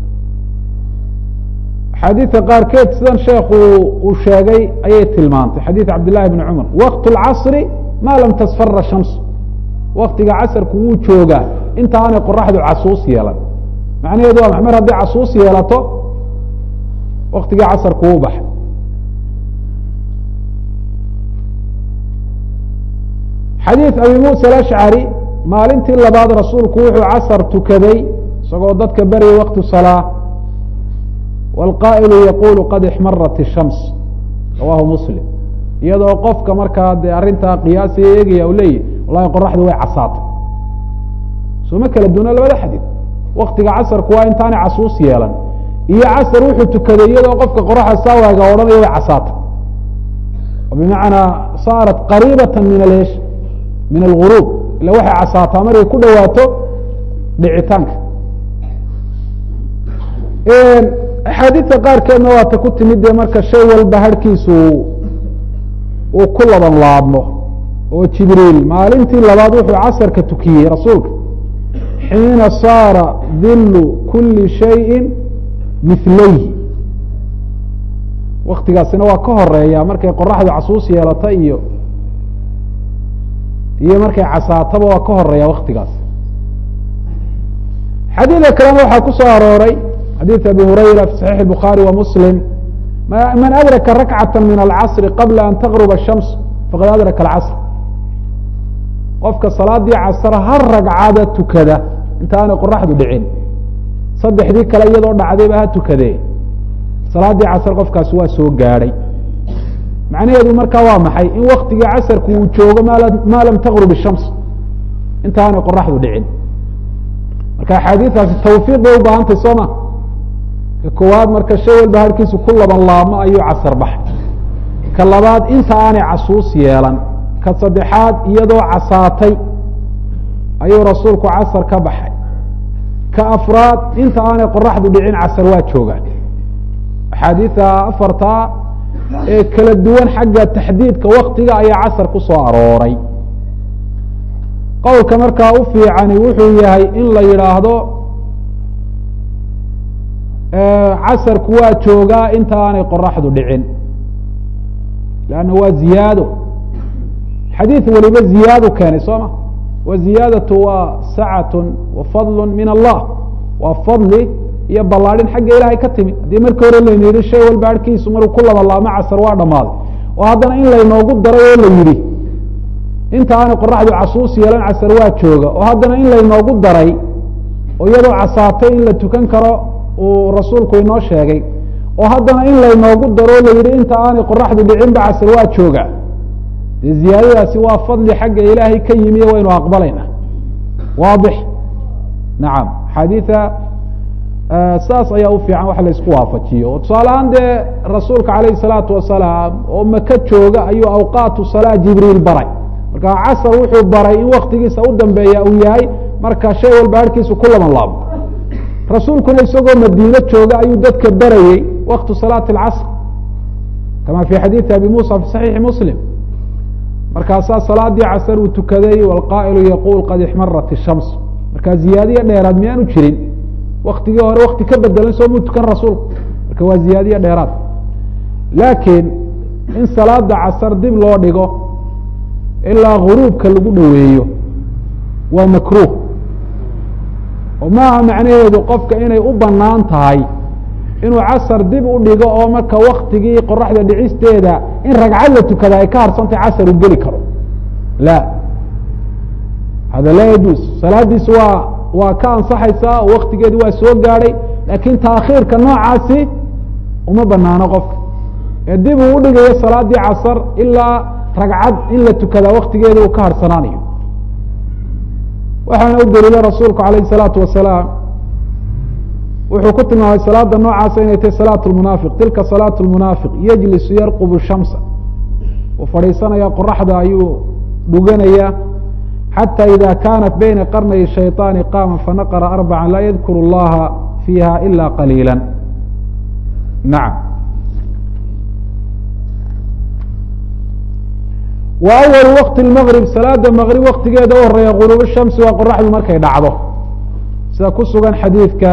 [SPEAKER 1] axaadiidka qaarkeed sidan sheekhu uu sheegay ayay tilmaantay xadiid cabd llahi bni cumar waqt اlcasri ma lam tasfara shams waktiga casarku wuu joogaa inta aanay qoraxdu casuus yeelan macnaheedu waa mar hadday casuus yeelato waktigii casarku wuu baxay xadiid abi musa alashcari maalintii labaad rasuulku wuxuu casar tukaday isagoo dadka beryay waktu salaa wاlqaa'ilu yaqulu qad ixmarat الshams rawahu muslim iyadoo qofka markaa dee arrintaa qiyaasiya eegaya u leeyahy wallahi qoraxdu way casaatay sooma kala duuna labada xadiid waktiga casarku waa intaanay casuus yeelan iyo casar wuxuu tukaday iyadoo qofka qoraxda saawaaga odhanaya way casaatay bimacnaa saarat qariibata min alesh min alguruub ila waxay casaataa markay ku dhawaato dhicitaanka axaadiidta qaarkeedna waata ku timid dee marka shay walba harhkiisu uu ku laban laabmo oo jibriil maalintii labaad wuxuu casarka tukiyey rasuulka xiina saara dilu kuli shayin milayhi waktigaasina waa ka horeeya markay qoraxdu casuus yeelata iyo iyo markay casaataba waa ka horeeya waktigaas xadiidka kalena waxaa ku soo arooray xadiid abi hurayra fi saxiix الbukhaari wa muslim man adraka rakcata min alcasri qabla an taqruba الshams faqad adraka alcasr qofka salaadii casr har ragcada tukada intaanay qoraxdu dhicin saddexdii kale iyadoo dhacdayba ha tukadee salaadii casr qofkaasi waa soo gaadhay macnaheedu markaa waa maxay in waktigii casarku uu joogo ma lam taqrub الshams intaanay qoraxdu dhicin marka axaadiidaasi tawfiiq bay u baahantay soo ma ka koowaad marka shay walba harkiisu ku laban laabmo ayuu casar baxay ka labaad inta aanay casuus yeelan ka saddexaad iyadoo casaatay ayuu rasuulku casar ka baxay ka afraad inta aanay qoraxdu dhicin casar waa joogaan axaadiida afartaa ee kala duwan xagga taxdiidka waktiga ayaa casar ku soo arooray qowlka markaa u fiicani wuxuu yahay in la yidhaahdo casarku waa joogaa inta aanay qoraxdu dhicin leanna waa ziyaado xadiid waliba ziyaadu keenay soo ma wa ziyaadatu waa sacatu wa fadlu min allah waa fadli iyo ballaadhin xagga ilaahay ka timid haddii markii hore layna yidhi shay walba arkiisu maruu ku labalaamo casar waa dhammaaday oo haddana in laynoogu daray oo la yidhi inta aanay qoraxdu casuus yeelan casar waa jooga oo haddana in laynoogu daray oo iyadoo casaatay in la tukan karo uu rasuulku inoo sheegay oo haddana in laynoogu daro o la yidhi inta aanay qoraxdu dhicinba casar waa jooga dee ziyaadadaasi waa fadli xagga ilaahay ka yimiye waynu aqbalayna waadix nacam xadiida saas ayaa u fiican wax la isku waafajiyo oo tusaale ahaan dee rasuulka calayhi salaatu wasalaam oo maka jooga ayuu awqaatu salaa jibriil baray marka casar wuxuu baray in waktigiisa u dambeeya uu yahay marka shay walba harkiisu ku laban laabo rasuulkuna isagoo madiine jooga ayuu dadka barayey waktu salaati alcasr kama fi xadiidi abi muusa fi saxiixi muslim markaasaa salaadii casar uu tukaday walqaa'ilu yaquul qad ixmarat ishams markaa ziyaadiya dheeraad miyaanu jirin waktigii hore wakti ka bedelan soo muu tukan rasuulku marka waa ziyaadiye dheeraad laakiin in salaada casar dib loo dhigo ilaa guruubka lagu dhoweeyo waa makruuh oo maaha macnaheedu qofka inay u banaan tahay inuu casar dib u dhigo oo marka waktigii qoraxda dhicisteeda in ragcad la tukada ay ka harsantay casar u geli karo la hada laa yajuuz salaadiisu waa waa ka ansaxaysaa oo waktigeedi waa soo gaadhay laakiin taakhiirka noocaasi uma banaano qofka ee dib uu udhigayo salaadii casar ilaa ragcad in la tukadaa waktigeeda uu ka harsanaanayo waxaana u daliila rasuulku alayh الsalaatu wasalaam wuxuu ku tilmaamay salaada noocaasa inay tahay salaat lmunaafiq tilka salaat lmunaafiq yejlisu yarqubu shamsa uu fadhiisanaya qoraxda ayuu dhuganaya xatى ida kanat bayna qarnay shayطaani qaama fanaqra arbaca laa yadkuru اllaha fiiha ila qaliila nacam wa awalu waqti lmgrib salaada mgrib waktigeeda u horeeya guruub shamsi waa qoraxdu markay dhacdo sida ku sugan xadiidka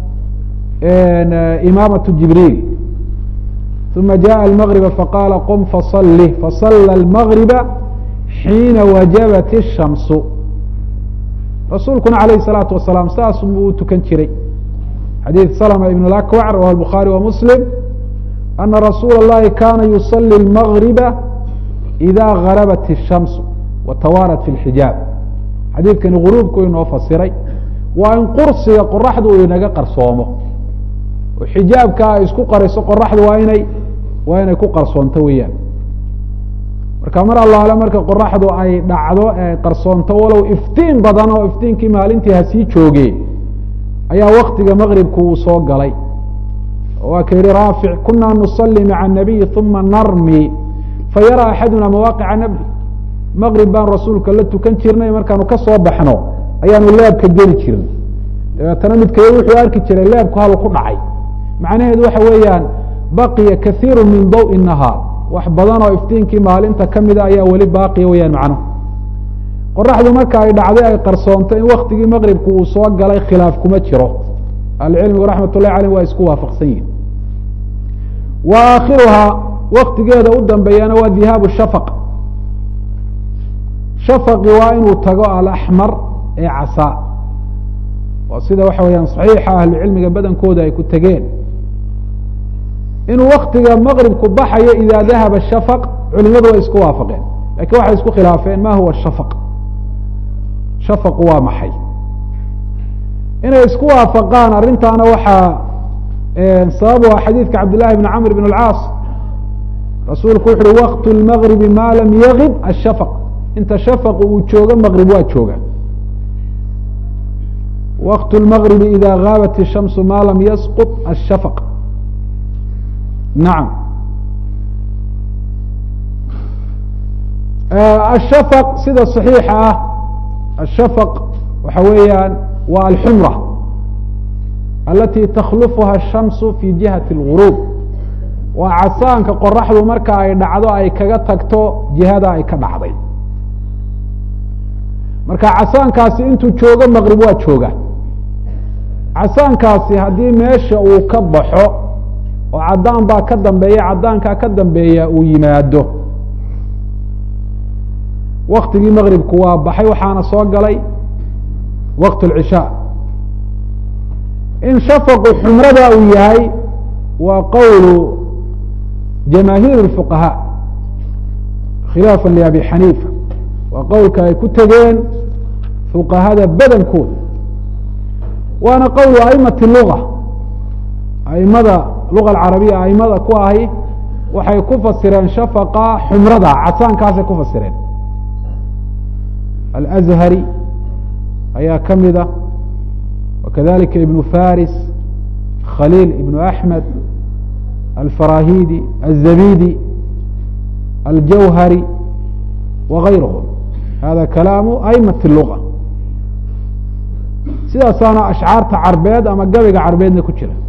[SPEAKER 1] imaamaة jibriil uma jaءa اlmغriba faqaala qum faصli fasala اlmغriba xiina wajabat الshamsu rasuulkuna alayh الsalaatu wasalaam saas buu tukan jiray xadiid slma ibn اakwac rawah bukhaarي wa muslim ana rasuula اllahi kana yuصli اlmغriba ida garabat الshamsu watawaarat fi اlxijaab xadiidkani guruubku inoo fasiray waa in qursiga qoraxdu uu inaga qarsoomo oo xijaabka ay isku qariso qoraxdu waa inay waa inay ku qarsoonto weeyaan marka mar allaale marka qoraxdu ay dhacdo ee qarsoonto walow iftiin badan oo iftiinkii maalintii hasii jooge ayaa waktiga maqribku uu soo galay waa ka yihi raafic kuna nusali maca الnabiyi uma narmi fayara axaduna mawaaqica nabri maqrib baan rasuulka la tukan jirnay markaanu ka soo baxno ayaanu leebka geli jirnay dabeetana midkayo wuxuu arki jiray leebku halu ku dhacay macnaheedu waxa weeyaan baqiya kaiiru min dawi nahaar wax badan oo iftiinkii maalinta kamida ayaa weli baaqiya weyaan macnuhu qoraxdu marka ay dhacday ay qarsoonto in waktigii maqribku uu soo galay khilaaf kuma jiro ahlucilmigu raxmat ullahi aleyh waa isku waafaqsan yihin wa aakhiruhaa waktigeeda u dambeeyana waa dihaabu shafaq shafaqi waa inuu tago alaxmar ee casaa oo sida waxa weeyaan saxiixa ahlucilmiga badankooda ay ku tegeen inuu waktiga maqribku baxayo ida dahaba shafaq culimadu way isku waafaqeen lakin waxay isku khilaafeen ma huwa shafaq shafaqu waa maxay inay isku waafaqaan arrintaana waxaa sabab u ah xadiidka cabd llahi bn camr bn اlcaas rasuulku wuxu uhi waqt lmagribi ma lam yagib ashafaq inta shafaqu uu joogo maqrib waa jooga waqt lmagribi ida gaabat الshamsu ma lam yasqط ashafaq nacam ashafaq sida صaxiixa ah ashafaq waxa weeyaan waa alxumra alati takhlufuha الshamsu fi jihati اlguruub waa casaanka qoraxdu marka ay dhacdo ay kaga tagto jihada ay ka dhacday marka casaankaasi intuu joogo maqrib waa jooga casaankaasi haddii meesha uu ka baxo oo caddaan baa ka dambeeya caddaankaa ka dambeeya uu yimaado waktigii maqribku waa baxay waxaana soo galay waqt اlcishaa in shafaqu xumrada uu yahay waa qowlu jamaahiir الfuqahaa khilaafa liabi xaniifa waa qowlka ay ku tegeen fuqahada badankooda waana qowlu aimati luga aimada luga alcarabiya aimada ku ahi waxay ku fasireen shafaqa xumrada casaankaasay ku fasireen alazhari ayaa ka mida wakadalika ibnu faris khaliil ibnu axmed alfarahidi الzabidi aljawhari wagayrhm hada kalaamu aimati luga sidaasaana ashcaarta carbeed ama gabayga carbeedna ku jira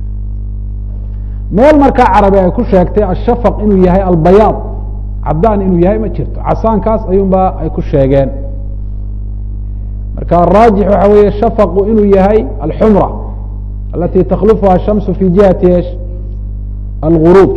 [SPEAKER 1] meel markaa carabi ay ku sheegtay ashafaq inuu yahay albayaad cadaan inuu yahay ma jirto casaankaas ayuunba ay ku sheegeen marka araajix waxa weeye shafaqu inuu yahay alxumra alati takhlufuha shamsu fi jihati esh alguruub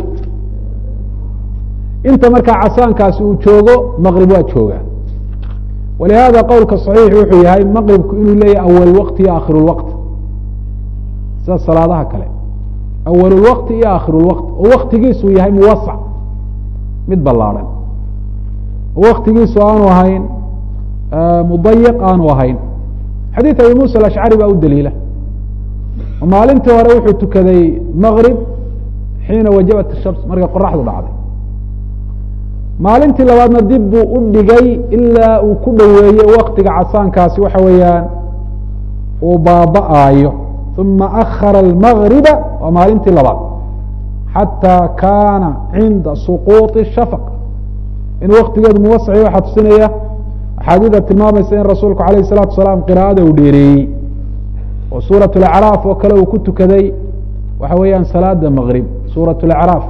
[SPEAKER 1] inta markaa casaankaasi uu joogo maqrib waa jooga walihada qowlka صaxiix wuxuu yahay maqribku inuu leeyahay awal waqti iyo akhir lwaqt sida salaadaha kale awal lwaqti iyo akhir lwaqt oo waktigiisu yahay muwasac mid ballaarhan oo waktigiisu aanu ahayn mudayiq aanu ahayn xadiid abi musa alashcari baa u daliila oo maalintii hore wuxuu tukaday maqrib xiina wajabat shams markay qoraxdu dhacday maalintii labaadna dib buu u dhigay ilaa uu ku dhoweeyey waktiga casaankaasi waxa weeyaan uu baaba'aayo uma akhara almagriba waa maalintii labaad xataa kaana cinda suquuطi shafaq in waktigeedu muwasaci waxaa tusinaya axaadiida tilmaamaysa in rasuulku alayh الsalatu asalaam qira'ada uu dheereeyey oo suuraة اlacraaf oo kale uu ku tukaday waxa weeyaan salaada maqrib suuraة اlacraaf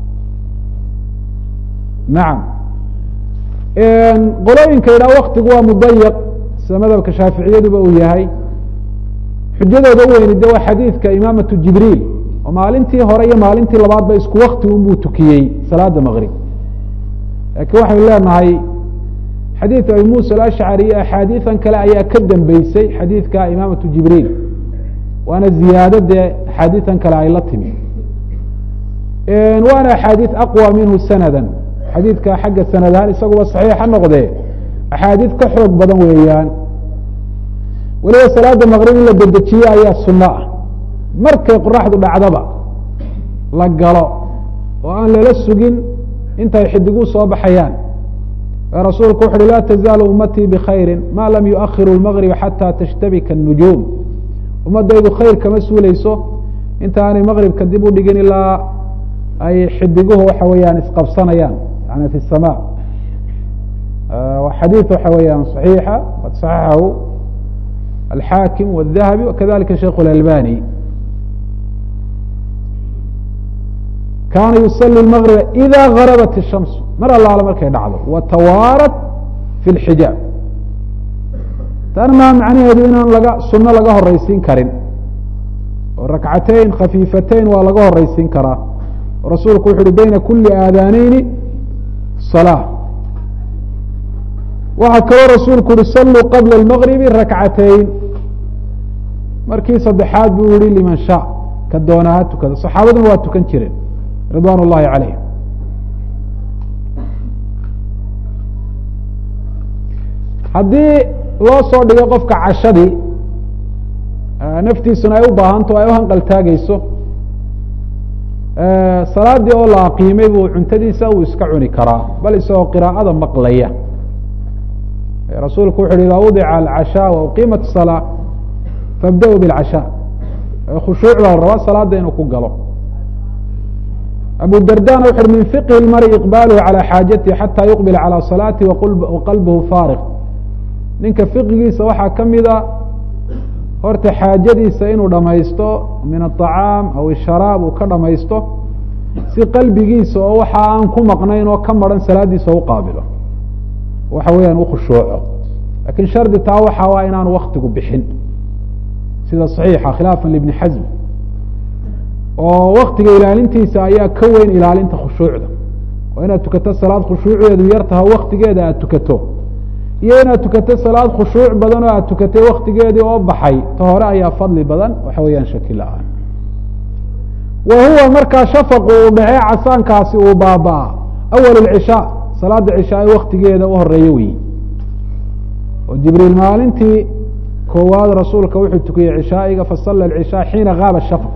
[SPEAKER 1] nacam qolooyinka yidhaha waktigu waa mudayiq sida madhabka shaaficiyaduba uu yahay xujadooda u weyni de waa xadiidka imaamatu jibriil oo maalintii hore iyo maalintii labaadba isku wakti unbuu tukiyey salaada maqrib laakiin waxaynu leenahay xadiid abi musa alashcari iyo axaadiidan kale ayaa ka dambeysay xadiidka imaamatu jibriil waana ziyaado dee axaadiidan kale ay la timi waana axaadiid aqwa minhu sanada xadiidka xagga sanad ahaan isaguba saxiixa noqdee axaadiid ka xoog badan weeyaan weliba salaada maqrib in la dedejiye ayaa sunno ah markay qoraxdu dhacdaba la galo oo aan lala sugin intay xidigu soo baxayaan rasuulku wuxu uhi laa tazaalu ummatii bkhayri ma lam yuahiru lmaqriba xataa tashtabika الnujuum ummadaydu khayr kama suuleyso inta aanay maqribka dib u dhigin ilaa ay xidiguhu waxa weeyaan isqabsanayaan yani fi الsama xadiid waxa weeyaan صaxiixa qad صaxaxahu alxaakim wالdahabi wakadalika sheikh اlalbani kaana yusali اmaqriba ida garabat الshams mar allaala markay dhacdo watawaarat fi اlxijaab taana maa macnaheedu inaan laga suno laga horeysiin karin oo rakcateyn khafiifateyn waa laga horeysiin karaa rasuulku wuxu uhi bayna kuli aadaaneyni salaa waxaa kaloo rasuulku uhi saluu qabla اlmaqribi rakcateyn markii saddexaad buu yihi liman sha ka doonaa ha tukada saxaabaduna waa tukan jireen ridwan اllahi calayhim haddii loo soo dhigo qofka cashadii naftiisuna ay u baahanto ay u hanqaltaageyso salaadii oo la aqiimay buu cuntadiisa uu iska cuni karaa bal isagoo qiraa'ada maqlaya rasuulku wuxu uhi idaa wadica alcashaa wa uqiimat الsalaa fabda-u biاlcashaa khushuuc baa la rabaa salaada inuu ku galo abu dardana wuxu uhi min fiqhi اlmari iqbaaluhu calى xaajatihi xata yuqbil calى salaati waqalbuhu faariq ninka fiqigiisa waxaa ka mida horta xaajadiisa inuu dhamaysto min aطacaam aw isharaab uu ka dhamaysto si qalbigiisa oo waxa aan ku maqnayn oo ka maran salaadiisa u qaabilo waxa weeyaan u khushuuco lakin shardi taa waxa waa inaanu waktigu bixin sida صaxiixa khilaafا libni xasm oo waktiga ilaalintiisa ayaa ka weyn ilaalinta khushuucda oo inaad tukato salaad khushuucdeedu yar taha waktigeeda aad tukato iyo inaad tukatay salaad khushuuc badan oo aad tukatay waktigeedii oo baxay ta hore ayaa fadli badan waxa weeyaan shaki la-aan wa huwa markaa shafaqu uu dhacee casaankaasi uu baaba-a awal اcishaa salaada cishaa waktigeeda u horeeyo weyi oo jibriil maalintii koowaad rasuulka wuxuu tukiyey cishaa'iga fasala اcishaa xiina gaaba shafq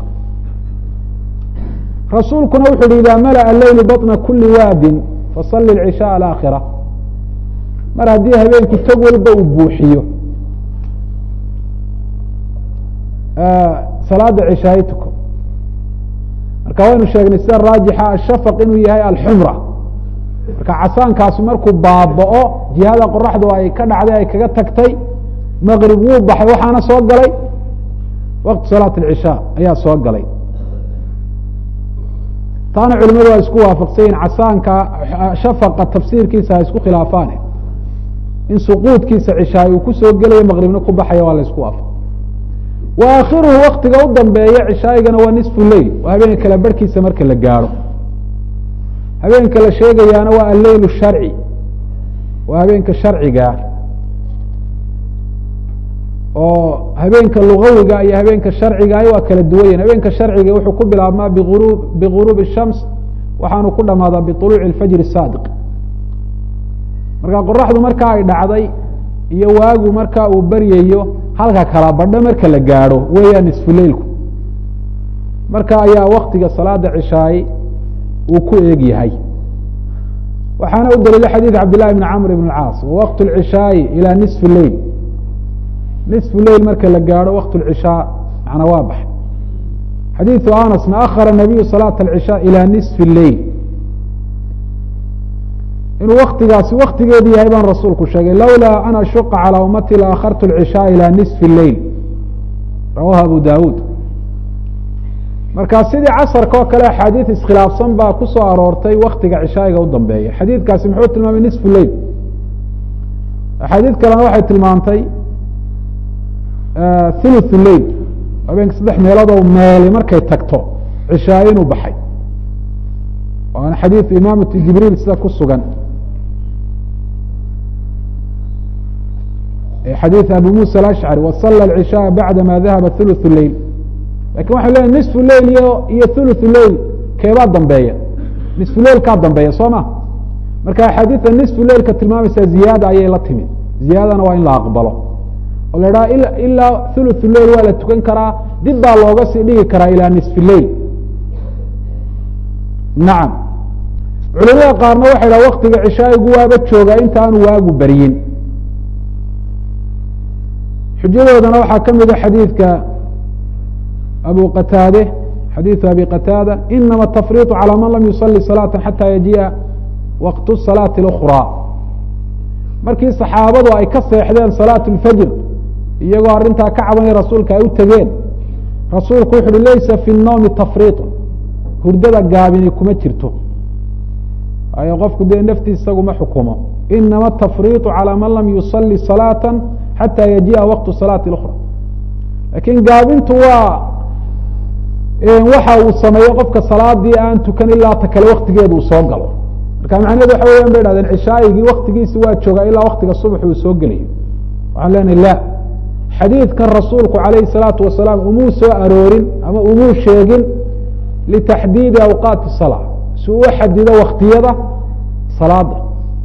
[SPEAKER 1] rasuulkuna wuxu uhi ida malaأa leylu baطna kuli waadin fasali اcishaa alaakhira mar haddii habeenkii tog walba uu buuxiyo salaada cishaaye tuko marka waynu sheegnay sida raajixa ashafaq inuu yahay alxumra marka casaankaasi markuu baaba'o jihada qoraxdu ay ka dhacday ay kaga tagtay maqrib wuu baxay waxaana soo galay waqti salaat alcishaa ayaa soo galay taana culimadu waa isku waafaqsanyihin casaanka shafaqa tafsiirkiisa ha isku khilaafaan in suquudkiisa cishaay uu kusoo gelayo maqribna ku baxaya waa la isku waafaq wa aakhiruhu waktiga u dambeeya cishaa'igana waa nisfu leyl waa habeenka kala barhkiisa marka la gaadho habeenka la sheegayaana waa alleyl sharci waa habeenka sharciga oo habeenka lugawiga iyo habeenka sharcigaah waa kala duwanyahin habeenka sharciga wuxuu ku bilaabmaa biurub biguruubi الshams waxaanu ku dhamaadaa biطuluuci اfajr الsaadiq marka qoraxdu marka ay dhacday iyo waagu marka uu beryayo halka kala badho marka la gaadho weeyaan nisfuleilku marka ayaa waktiga salaada cishaay uu ku eeg yahay waxaana u daliila xadiid cabd llahi bn camr ibn اcaas wawaqt اlcishaayi ilى nisfi leyl nisfu leyl marka la gaadho waqt اlcishaa macna waa baxay xadiiثu anasna akhara nabiyu salaaة اlcishaa ilى nisfi leyl inuu waktigaasi waktigeedu yahay baan rasuulku sheegay lawlaa an ashuqa calى umati la akhartu اlcishaa ilى nisfi leyl rawahu abu dawuud marka sidii casarka oo kale axaadiid iskhilaafsan baa ku soo aroortay waktiga cishaa'iga u dambeeya xadiidkaasi muxuu tilmaamay nisfu leyl axaadiid kalena waxay tilmaamtay thuluthu leyl habeenka saddex meeloodoo meeli markay tagto cishaaye inuu baxay waana xadiid imaamatu jibriil sida ku sugan xadiid abi musa alashcari wasala alcishaaa bacdama dahaba thuluthu leyl lakin waxay leeyahy nisfu leyl iyo iyo thuluthu leyl keebaa dambeeya nisfu leyl kaa dambeeya soo ma marka axaadiida nisfu leylka tilmaamaysaa ziyaada ayay la timi ziyaadana waa in la aqbalo oo la idhaha ilaa thuluthu leyl waa la tukan karaa dib baa looga sii dhigi karaa ilaa nisfi leyl nacam culimada qaarna waxay dhaha waktiga cishaayigu waaba joogaa inta aanu waagu beryin xujadoodana waxaa ka mida xadiidka abu qataade xadiiثu abi qataada inama atafriiط calى man lam yusali salaaةa xata yajii'a waqtu salaati اأkrى markii saxaabadu ay ka seexdeen salaaة اlfajr iyagoo arrintaa ka cabanay rasuulka ay u tegeen rasuulku wuxu uhi laysa fi الnowmi tafriiط hurdada gaabini kuma jirto ayo qofku dee naftiis isaguma xukumo inama atafriiط calى man lam yusali salaaةa xata yajii'a waqtu salaati اأkrى lakin gaabintu waa waxa uu sameeyo qofka salaadii aan tukan ilaa ta kale waktigeeda uu soo galo marka macnahedu waxa weyan bay dhahdeen cishaayigii waktigiisi waa joogaa ilaa waktiga subax uu soo gelayo waxaan leenahay la xadiidkan rasuulku calayhi salaatu wasalaam umuu soo aroorin ama umuu sheegin litaxdiidi awqaati salaa si uu u xadido waktiyada salaada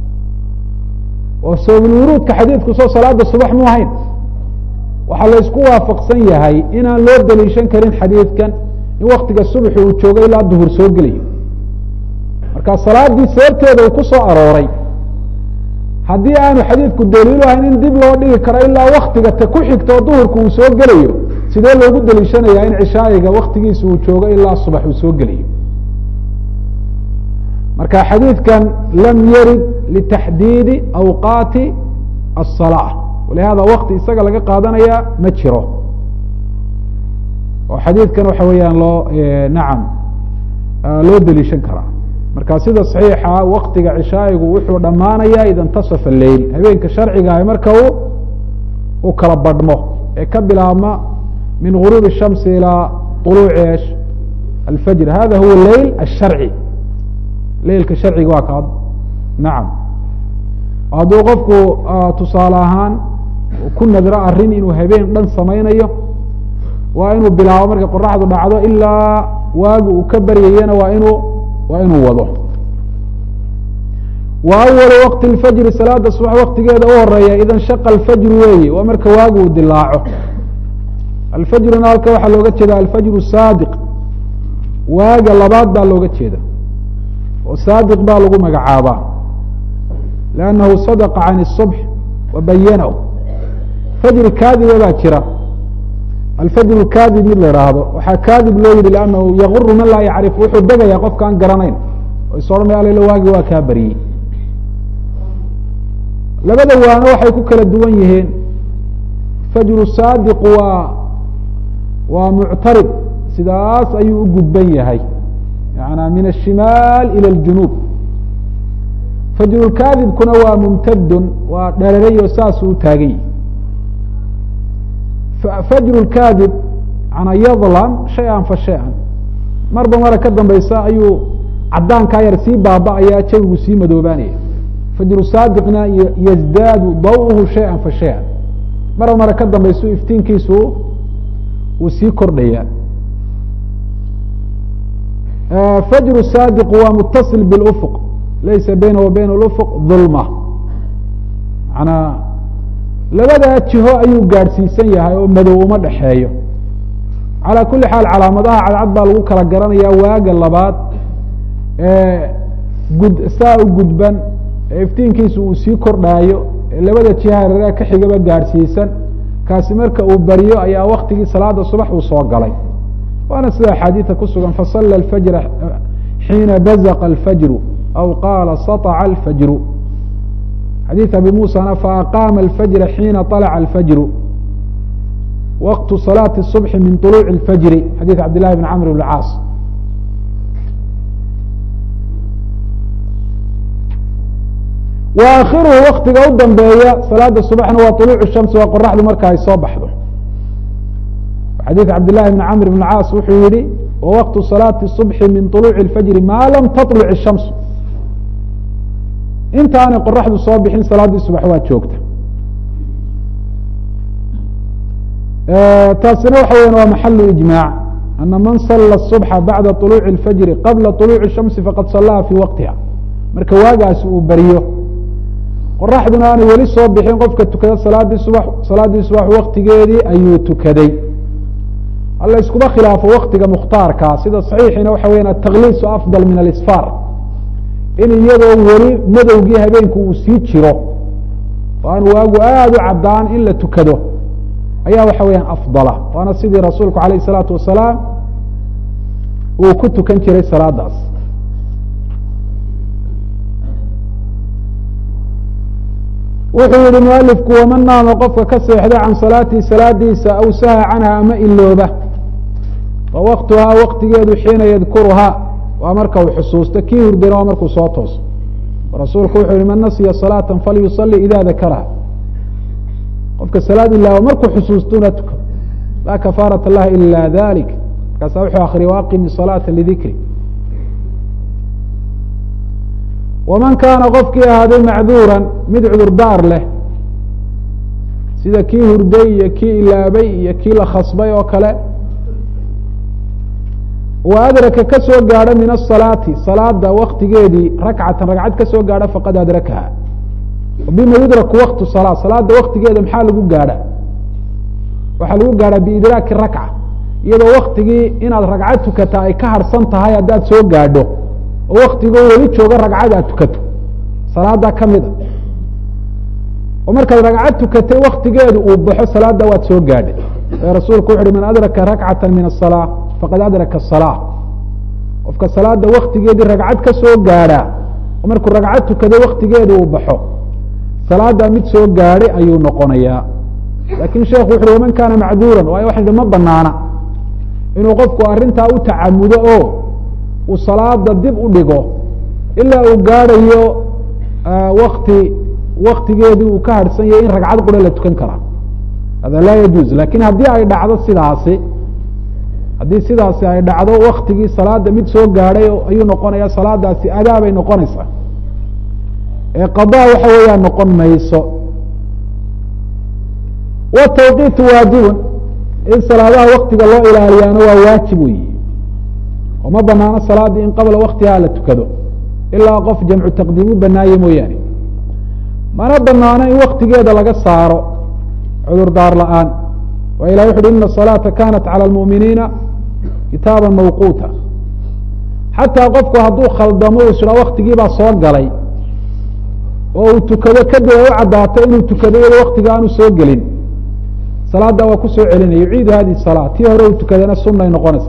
[SPEAKER 1] oo sababulwuruudka xadiidku soo salaada subax mu ahayn waxaa laysku waafaqsan yahay inaan loo daliishan karin xadiidkan in waktiga subxi uu joogo ilaa duhur soo gelayo marka salaadii sababteeda uu ku soo arooray haddii aanu xadiidku daliilu ahayn in dib loo dhigi karo ilaa waktiga ta ku xigta oo duhurka uu soo gelayo sidee loogu daliishanayaa in cishaayiga waktigiisa uu joogo ilaa subax uu soo gelayo marka xadiidkan lam yarid litaxdiidi awqaati الصلاة ولهذا وkti isaga laga qaadanaya ma jiro oo xadiidkan waxa weeyaan loo nacam loo deliishan karaa marka sida صaxiixa waktiga cishaayigu wuxuu dhammaanaya ida اntaصfa leyl habeenka sharcigaah marka u u kala badhmo ee ka bilaabma min غuruب الشhamsi ilىa طuluuci esh alfajr hada huwa leyl الsharci leylka sharciga waa kaad nacam hadduu qofku tusaale ahaan ku nadro arrin inuu habeen dhan samaynayo waa inuu bilaabo markay qoraxdu dhacdo ilaa waagu uu ka baryayana waa inuu waa inuu wado wa awalu waqti lfajri salaada subax waktigeeda u horeeya ida nshaqa alfajru weeye waa marka waagu uu dilaaco alfajruna halka waxaa looga jeeda alfajru saadiq waaga labaad baa looga jeeda oo saadiq baa lagu magacaabaa lannahu sadaqa can الصubx wa bayanahu fajri kaadiba baa jira alfajru kaadib mid la ihaahdo waxaa kaadib loo yihi lannahu yaguru man laa yacrif wuxuu degayaa qofkaan garanayn oo is odhanaya alelo waagi waa kaa baryey labada waano waxay ku kala duwan yihiin fajru saadiqu waa waa muctarid sidaas ayuu u gudban yahay yana min الshimaal ilى اljunuub fajrulkaadibkuna waa mumtadun waa dherarayo saasuu u taagan yahi fajru lkaadib manaa yadlam shay-an fa shay-an marba mara ka dambaysa ayuu cadaankaa yar sii baaba-ayaa jawigu sii madoobaanaya fajru saadiqna yazdaadu dawuhu shay-an fa shay-an marba mara ka dambaysu iftiinkiisu uu sii kordhaya fajru saadiqu waa mutasil bilufuq laysa baynahu wa bayna lufuq dulma manaa labadaa jiho ayuu gaadhsiisan yahay oo madow uma dhexeeyo calaa kuli xaal calaamadaha cadcad baa lagu kala garanaya waaga labaad ee gud saa u gudban ee iftiinkiisu uu sii kordhaayo ee labada jiha reeraha ka xigaba gaadhsiisan kaasi marka uu baryo ayaa waktigii salaada subax uu soo galay waana sida axaadiida ku sugan fasala alfajra xiina bazaqa alfajru aw qaala saطca alfajru xadiid abi musana faaqaama alfajra xiina طalca alfajru waqtu salaati الصubxi min طuluuci اlfajri xadiid cabd llahi bn camr bn caas wa aakhiruhu waktiga u dambeeya salaada subaxna waa طuluucu shamsi waa qoraxdu marka ay soo baxdo xadiid cabd llahi bn camr bn caas wuxuu yihi wawaqtu salaati الصubxi min طuluuci اlfajri ma lam taطluc الshamsu intaanay qoraxdu soo bixin salaaddii subax waa joogta taasina waxa weyan waa maxalu ijmaac ana man sala الصubxa bacda طuluuci اlfajri qabla طuluuci الshamsi faqad salaha fii waqtiha marka waagaasi uu beriyo qoraxduna aanay weli soo bixin qofka tukada salaadii subax salaaddii subax waktigeedii ayuu tukaday alla iskuma khilaafo waktiga mukhtaarkaa sida saxiixina waxa weyan ataqliisu afdal min alisfaar in iyadoo weli madowgii habeenku uu sii jiro oo aan waagu aada u caddaan in la tukado ayaa waxa weeyaan afdala waana sidii rasuulku alayh الsalaatu wasalaam uu ku tukan jiray salaadaas wuxuu yihi mualifku waman naama qofka ka seexda can salaatihi salaadiisa aw saha canha ama ilooba fa waktuhaa waktigeedu xiina yadkuruhaa waa marka uu xusuusto kii hurdana waa markuu soo tooso rasuulku wuxuu yihi man nasiya salaata falyusali ida dakaraha qofka salaad ilaawo markuu xusuustuna tuka laa kafaarata laha ila dalik markaasa wuxuu akriya waaqimi salaata lidikri waman kaana qofkii ahaaday macduuran mid cudurdaar leh sida kii hurday iyo kii ilaabay iyo kii la khasbay oo kale wa adraka ka soo gaadho min asalaati salaada waktigeedii rakcatan ragcad ka soo gaadho faqad adrakaha bima yudraku waktu salaa salaada waktigeeda maxaa lagu gaadha waxaa lagu gaadhaa biidraaki rakca iyadoo waktigii inaad ragcad tukata ay ka harsan tahay haddaad soo gaadho oo waktigoo weli jooga ragcad aad tukato salaada kamid a oo markaad ragcad tukatay waktigeedu uu baxo salaada waad soo gaadhay ee rasuulku wuxu uhi man adraka rakcata min asalaa faqad adraka asalaa qofka salaada waktigeedii ragcad ka soo gaadhaa oo markuu ragcad tukado waktigeedu uu baxo salaada mid soo gaadhay ayuu noqonayaa laakin sheekhu wuxu uhi waman kaana macduuran waayo waxa hi ma banaana inuu qofku arrintaa u tacamudo oo uu salaada dib u dhigo ilaa uu gaadhayo wakti waktigeedii uu ka harhsan yahay in ragcad qura la tukan karaa hada laa yajuuz lakin haddii ay dhacdo sidaasi haddii sidaasi ay dhacdo waktigii salaada mid soo gaadhay ayuu noqonaya salaadaasi adaabay noqonaysaa ee qadaa waxa weeyaan noqon mayso watawqiitu waajibun in salaadaha waktiga loo ilaaliyaana waa waajib weyi oo ma banaano salaadii in qabla waktihaa la tukado ilaa qof jamcu taqdiimu banaaye mooyaane mana banaano in waktigeeda laga saaro cudurdaar la-aan waa ilah wuxu uhi ina الصalaaةa kanat calى اlmuؤminiina kitaaba mawquuta xataa qofku hadduu khaldamo u isha waktigii baa soo galay oo uu tukado kadib ay u caddaato inuu tukado iyado waktiga aanu soo gelin salaada waa kusoo celinaya yuciidu hadihi الsalaa tii hore uu tukadana sunay noqonaysa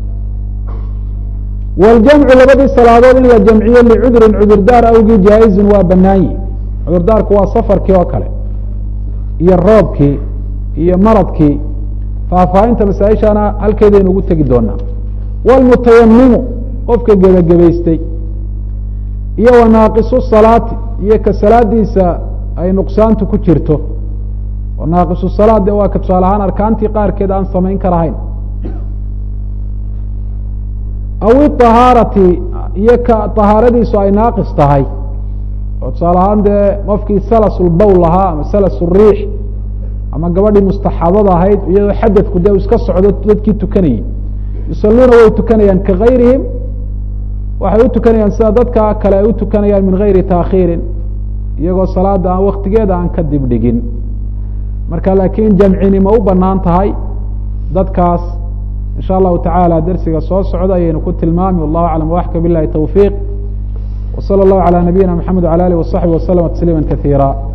[SPEAKER 1] wاljamcu labadii salaadood in la jamciyo licudrin cudurdaar awgii jaa-izun waa banaanyi cudurdaarku waa safarkii oo kale iyo roobkii iyo maradkii faahfaahinta masaaishana halkeedaynu ugu tegi doonaa wاlmutayamimu qofka gebagabaystay iyo wanaaqisu salaati iyo ka salaadiisa ay nuqsaantu ku jirto oo naaqisu salaad de waa ka tusaale ahaan arkaantii qaarkeed aan samayn karahayn aw iطahaarati iyo ka طahaaradiisu ay naaqis tahay oo tusaale ahaan dee qofkii salas ulbowl lahaa ama salas uriix ama gabadhii mustaxaadada ahayd iyadoo xadadku dee u iska socdo dadkii tukanayey yusaluuna way tukanayaan kagayrihim waxay u tukanayaan sida dadka kale ay u tukanayaan min gayri taakhiirin iyagoo salaada aan waktigeeda aan ka dib dhigin marka laakiin jamcini ma u banaan tahay dadkaas in sha allahu tacaala dersiga soo socda ayaynu ku tilmaami wallahu aclam waxka bilahi towfiiq w salى اllahu alى nabiyina mxamed wala alih waصaxbi waslama tasliima kaiira